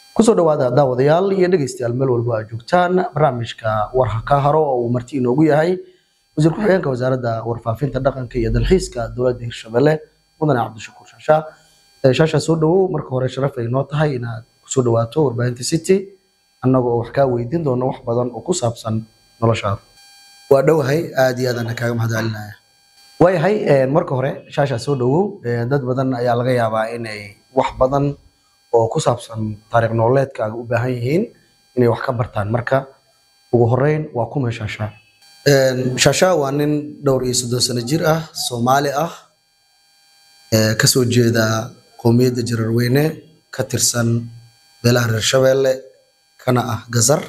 kusoo dhawaada daawadayaal iyo dhegeystayaal meel walba aad joogtaan barnaamijka war ka haro oo uu marti inoogu yahay wasiir ku-xigeenka wasaaradda warfaafinta dhaqanka iyo dalxiiska dowladda hirshabelle mudane cabdishakuur shaasha shaasha soo dhawow marka hore sharaf ay noo tahay inaad kusoo dhawaato warbaahinta city annaga oo wax kaa weydiin doono wax badan oo ku saabsan noloshaada waa dhowahay aad iyo aadaan kaaga mahadcelinaya waayahay marka hore shaasha soo dhawow dad badan ayaa laga yaabaa inay wax badan oo ku saabsan taariikh nololeedkaaga u baahan yihiin inay wax ka bartaan marka ugu horeyn waa kuma shaasha shaasha waa nin dhowr iyo soddon sano jir ah soomaali ah kasoo jeeda qowmiyadda jararweyne ka tirsan beelaha reer shabeelle kana ah gazar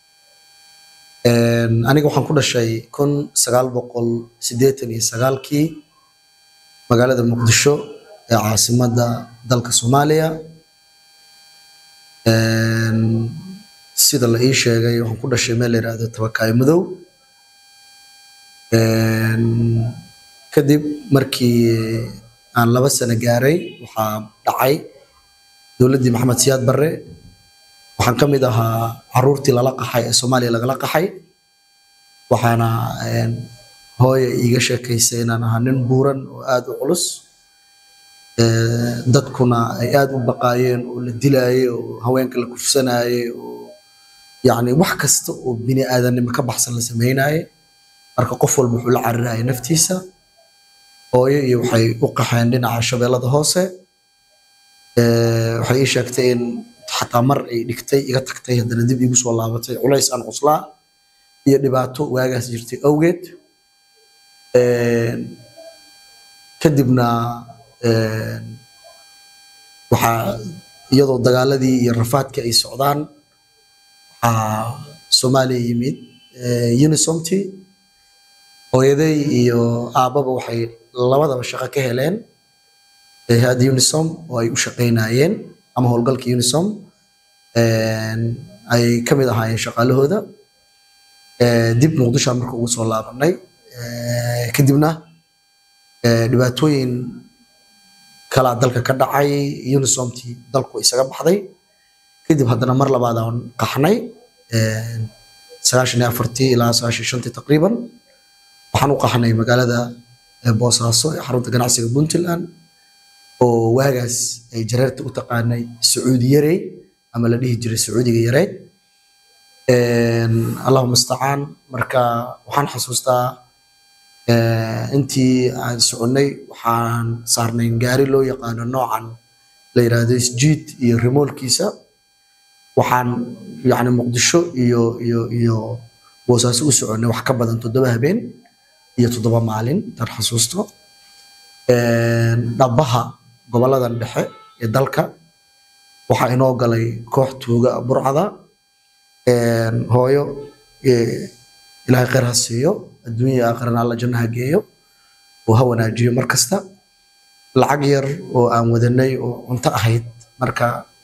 aniga waxaan ku dhashay kun sagaal boqol siddeetan iyo sagaalkii magaalada muqdisho ee caasimadda dalka soomaaliya sida la ii sheegay waxaan ku dhashay meel la yidhaahdo tabakaayo madow kadib markii aan laba sano gaaray waxaa dhacay dowladdii maxamed siyaad barre waxaan ka mid ahaa caruurtii lala qaxay ee soomaaliya lagala qaxay waxaana hooya iiga sheekaysay inaan ahaa nin buuran oo aada u culus dadkuna ay aada u baqaayeen oo la dilaayey oo haweenka la kufsanaayey oo yacni wax kasta oo bini aadannimo ka baxsan la samaynaayey marka qof walba wuxuu la cariraya naftiisa hooyo iyo waxay u qaxeen dhinaca shabeellada hoose waxay ii sheegtay in xataa mar ay dhigtay iga tagtay haddana dib iigu soo laabatay culays aan cuslaa iyo dhibaato waagaas jirtay awgeed kadibna waxaa iyadoo dagaaladii iyo rafaadkii ay socdaan waxaa soomaaliya yimid unisomty hooyaday iyo aabbaba waxay labadaba shaqo ka heleen hay-adda unisom oo ay u shaqaynayeen ama howlgalka unisom ay ka mid ahaayeen shaqaalahooda dib muqdisho marka ugu soo laabanay kadibna dhibaatooyin kalaa dalka ka dhacay unisomtii dalku isaga baxday kadib haddana mar labaad aan qaxnay sagaashan iyo afartii ilaa sagaashan iyo shantii taqriiban waxaan u qaxnay magaalada boosaaso ee xarunta ganacsiga puntland oo waagaas ay jareerta u taqaanay sacuudi yarey ama la dhihi jiray sacuudiga yareed allahuma istacaan marka waxaan xasuustaa intii aan soconnay waxaan saarnay gaari loo yaqaano noocan la yidhaahdo isjiid iyo remoolkiisa waxaan yacni muqdisho iyo iyo iyo boosaaso u soconnay wax ka badan toddoba habeen iyo toddoba maalin intaan xasuusto dhabaha goboladan dhexe ee dalka waxaa inoo galay koox tuuga burcada hooyo ilaahay khayr ha siiyo adduunya aakhirana alla jannaha geeyo oo ha wanaajiyo mar kasta lacag yar oo aan wadanay oo cunto ahayd marka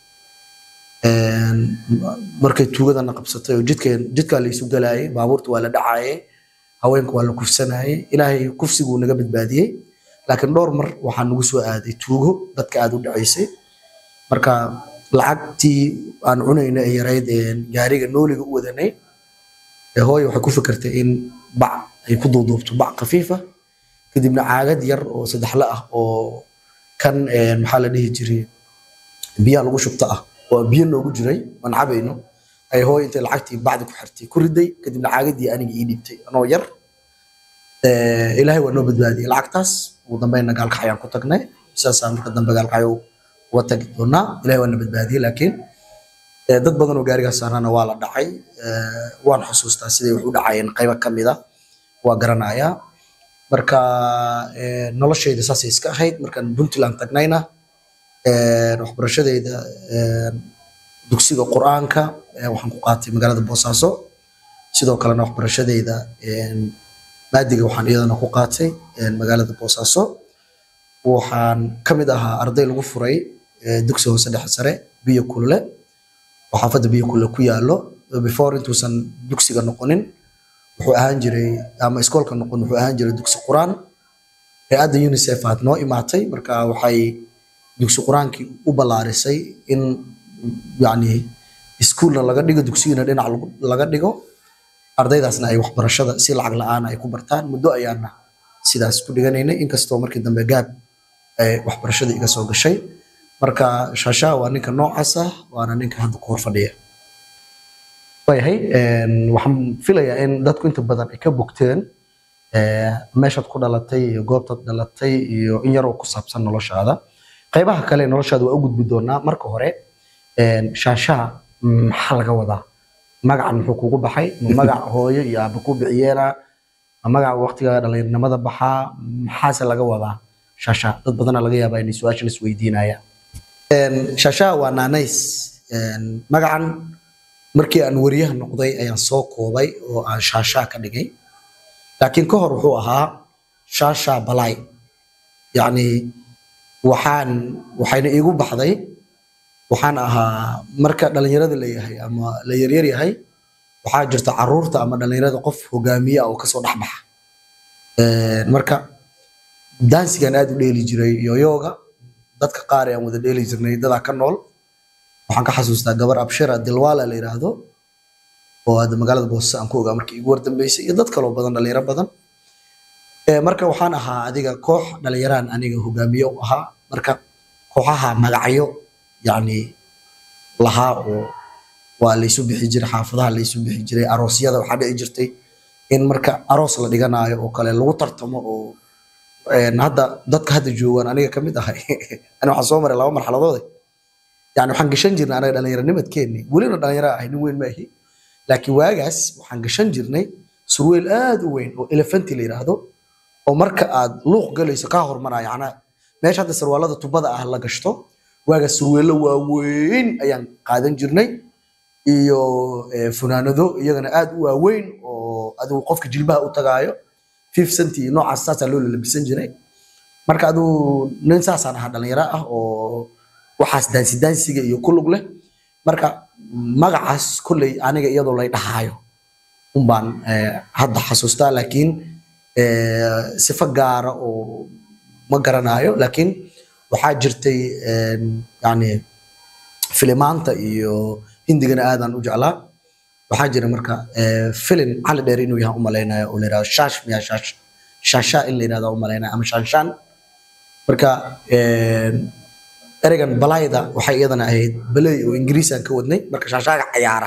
markay tuugadana qabsatay oo jidkeen jidkaa la isu galaayay baabuurta waa la dhacaayay haweenka waa la kufsanayay ilaahay kufsiguu naga badbaadiyey laakiin dhowr mar waxaa nagu soo aaday tuugo dadka aada u dhacaysay marka lacagtii aan cunayna ee yarayd gaariga nooliga u wadanay hooyo waxay ku fikirtay in bac ay ku duuduubto bac khafiifa kadibna caagad yar oo saddexle ah oo kan maxaa la dhihi jiray biyaha lagu shubto ah oo biyo noogu jiray aan cabayno ay hooyo intay lacagtii bacdi ku xirtay ku riday kadibna caagadii aniga ii dhiibtay anoo yar ilaahay waa noo badbaadiyey lacagtaas ugu dambeynna gaalkaxayaan ku tagnay sidaasaan marka dambe gaalkaxyo uga tagi doonaa ilahay waa na badbaadiyey laakiin dad badan oo gaarigaas saarnana waa la dhacay waan xusuustaa siday wax u dhacayeen qaybo ka mid a waa garanayaa marka noloshayda saasay iska ahayd markaan puntland tagnayna waxbarashadayda dugsiga qur-aanka waxaan ku qaatay magaalada boosaaso sidoo kalena waxbarashadayda maadiga waxaan iyadana ku qaatay magaalada boosaaso waxaan ka mid ahaa arday lagu furay dugsi hoose dhexe sare biyo kulule oo xaafadda biyo kulule ku yaalo before intuusan dugsiga noqonin wuxuu ahaan jiray ama iskoolka noqon wuxuu ahaan jiray dugsi qur-aan hay-adda unicef aad noo imaatay marka waxay dugsi qur-aankii u ballaarisay in yani iskuulna laga dhigo dugsigana dhinac lagu- laga dhigo ardaydaasna ay waxbarashada si lacag la-aan ay ku bartaan muddo ayaana sidaas ku dhiganaynay inkastoo markii dambe gaab ay waxbarashada iga soo gashay marka shaashaa waa ninka noocaas ah waana ninka hadda ku hor fadhiya waayahay een, waxaan filayaa in dadku inta badan ay ka bogteen ee, meeshaad ku dhalatay iyo goobtaad dhalatay iyo in yaroo ku saabsan noloshaada qaybaha kale ee noloshaada waa u gudbi doonaa marka hore een, shaashaha maxaa laga wadaa magacan muxuu kugu baxay ma magac hooyo iyo aaba ku bixiyeena ma magac waqtiga dhalinyarinimada baxaa maxaase laga wadaa shaasha dad badana laga yaabaa inay su-aashan isweydiinayaan Een, shaashaha waa naanays Een, magacan markii aan wariyaha noqday ayaan soo koobay oo aan shaashaa ka dhigay laakiin ka hor wuxuu ahaa shaashaa balay yacni waxaan waxayna iigu baxday waxaan ahaa marka dhalinyarada la yahay ama la yaryar yahay waxaa jirta caruurta ama dhalinyarada qof hogaamiye ah oo kasoo dhex baxa Een, marka daansigan aad u dheeli jiray yoyooga dadka qaar ee aan wada dheeli jirnay dadaa ka nool waxaan ka xasuustaa gabar abshira dilwaala la yiraahdo oo hadda magaalada boosase aan ku ogaa markii igu wardambeysay iyo dad kaloo badan dhalinyaro badan Ee, marka waxaan ahaa adiga koox dhalinyaraan aniga hogaamiye u ahaa marka kooxaha magacyo yacni lahaa oo waa laysu bixi jiray xaafadaha laysu bixi jiray aroosyada waxaa dhici jirtay in marka aroos la dhiganaayo oo kale lagu tartamo oo een, hadda dadka hadda joogaan aniga ka mid ahay ani waxaan soo maray laba marxaladoode yani waxaan gashan jirnay anaga dhallinyaranimadkeenni welina dhalinyaro ahay nin weyn maahi laakiin waagaas waxaan gashan jirnay surweel aad u weyn oo elefanti la yidhaahdo oo marka aad luuq galayso kaa hormaraya macnaha meesha hadda sarwaalada tubada ah la gashto waagaas surweello waaweyn ayaan qaadan jirnay iyo eh, funaanado iyagana aad u waaweyn oo adigu qofka jilbaha u tagaayo fif centi iyo noocaas saasaa loo lalabisan jiray marka adigu nin saasaan ahaa dhalinyaro ah oo waxaas daansi daansiga iyo ku lug leh marka magacaas kolley aniga iyadoo lay dhahaayo unbaan eh, hadda xasuustaa laakiin eh, sifo gaara oo ma garanayo laakiin waxaa jirtay een, yani filimaanta iyo hindigana aadaan u jeclaa waxaa jira marka eh, filin cali dheer inuu yahay umalaynaya oo la yidhahdo shaash miya shaash shaashaa in la yidhahdo umalaynaya ama shaanshaan marka een, ereygan balayda waxay iyadana ahayd baley oo ingiriis aan ka wadnay marka shaashaaga cayaara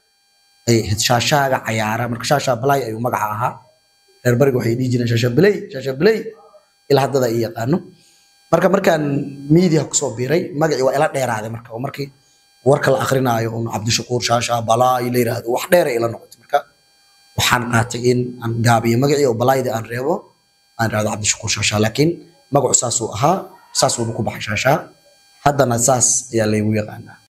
ay ahayd shaashaaga cayaara marka shaashaa balay ayuu magaca ahaa reer bariga waxay dhihi jireen shaasha baley shaasha baley ilaa haddada ay yaqaano marka markaan media kusoo biiray magacii waa ila dheeraaday marka oo markii warka la akrinaayo un cabdishakuur shaasha balay la yiraahdo wax dheer ay ila noqotay marka waxaan qaatay in aan gaabiyo magacii oo balayda aan reebo aan irahdo cabdishakuur shaasha laakiin magacu saasuu ahaa saasuuna ku baxay shaasha haddana saas ayaa laygu yaqaanaa